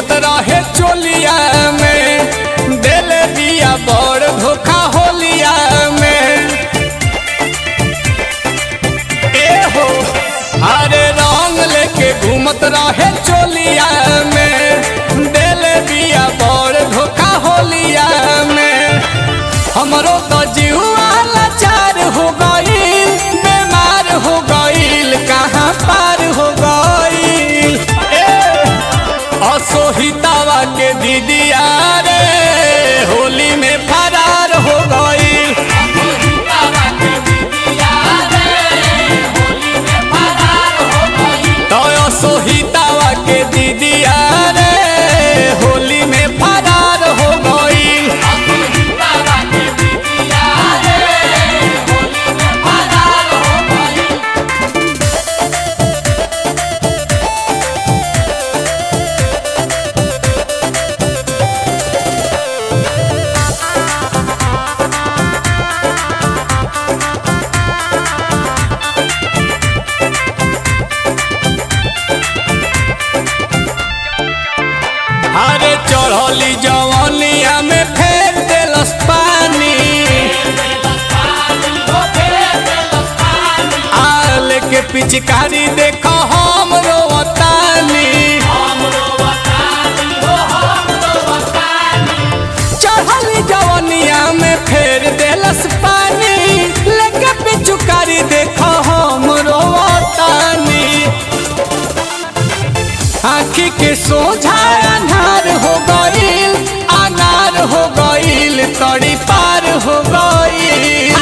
घूमत रहे चोलिया में दिल दिया बड़ धोखा होलिया में ए हो हरे रंग लेके घूमत रहे चोलिया में दिल दिया बड़ धोखा होलिया में हमरो तो जीवा लाचार हो गईल बीमार हो गईल कहाँ पार हो गईल ए असोहितावा के दीदिया रे होली में फरार हो गईल तो असोहितावा के दीदिया रे होली में फरार हो गईल अरे चढ़ली जवनिया में फेर देलस पानी आल के पिचकारी देख हम रोवतानी चढ़ली जवनिया में फेर देलस पानी लेके पिचकारी देख हम रोवतानी आखी के सोझा अनार हो गईल अनार हो गईल तड़ी पार हो गईल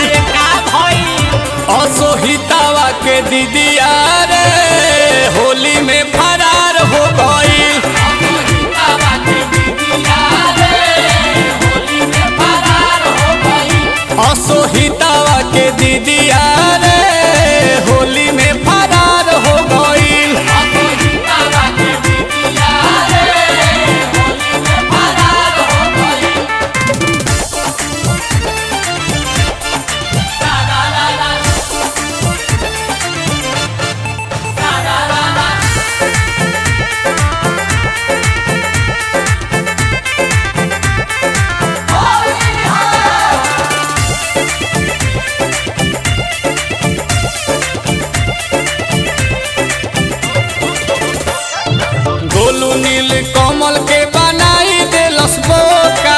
असोहितावा के दीदिया रे होली में फरार हो गईल असोहितावा के दीदिया रे होली में फरार हो गईल गोलू नील कमल के बनाई देलस बोका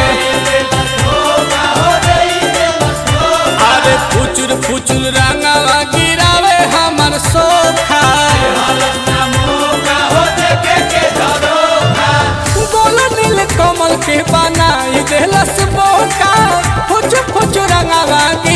अरे फुचुर फुचुर रंगवा गिरावे हमर सोखा गोलू नील कमल के बनाई देलस बोका फुचुर फुचुर रंगवा गिरावे